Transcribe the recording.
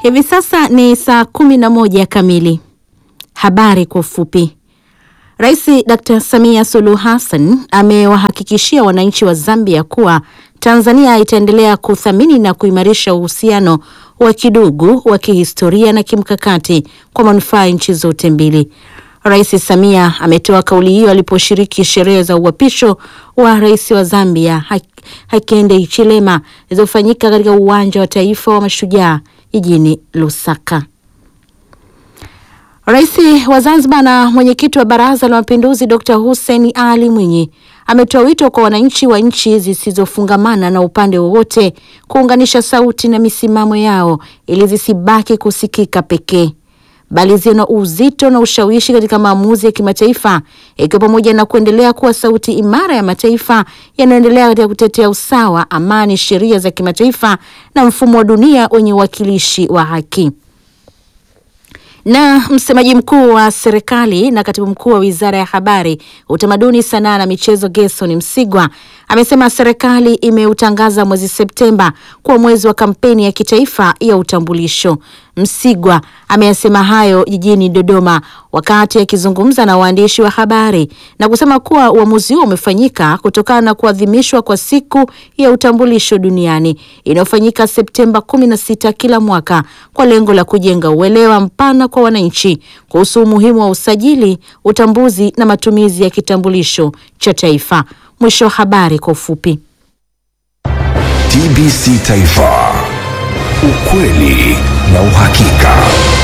Hivi sasa ni saa kumi na moja kamili. Habari kwa ufupi. Rais Dr. Samia Suluhu Hassan amewahakikishia wananchi wa Zambia kuwa Tanzania itaendelea kuthamini na kuimarisha uhusiano wa kidugu wa kihistoria na kimkakati kwa manufaa ya nchi zote mbili. Rais Samia ametoa kauli hiyo aliposhiriki sherehe za uapisho wa rais wa Zambia Hakainde Hichilema zilizofanyika katika uwanja wa taifa wa Mashujaa jijini Lusaka. Rais wa Zanzibar na mwenyekiti wa Baraza la Mapinduzi Dr. Hussein Ali Mwinyi ametoa wito kwa wananchi wa nchi zisizofungamana na upande wowote kuunganisha sauti na misimamo yao ili zisibaki kusikika pekee bali ziwe na uzito na ushawishi katika maamuzi ya kimataifa ikiwa pamoja na kuendelea kuwa sauti imara ya mataifa yanayoendelea katika kutetea usawa, amani, sheria za kimataifa na mfumo wa dunia wenye uwakilishi wa haki. Na msemaji mkuu wa serikali na katibu mkuu wa Wizara ya Habari, Utamaduni, Sanaa na Michezo Gerson Msigwa amesema serikali imeutangaza mwezi Septemba kuwa mwezi wa kampeni ya kitaifa ya utambulisho. Msigwa ameyasema hayo jijini Dodoma wakati akizungumza na waandishi wa habari na kusema kuwa uamuzi huo umefanyika kutokana na kuadhimishwa kwa siku ya utambulisho duniani inayofanyika Septemba 16 kila mwaka kwa lengo la kujenga uelewa mpana kwa wananchi kuhusu umuhimu wa usajili, utambuzi na matumizi ya kitambulisho cha taifa. Mwisho wa habari kwa ufupi. TBC Taifa, ukweli na uhakika.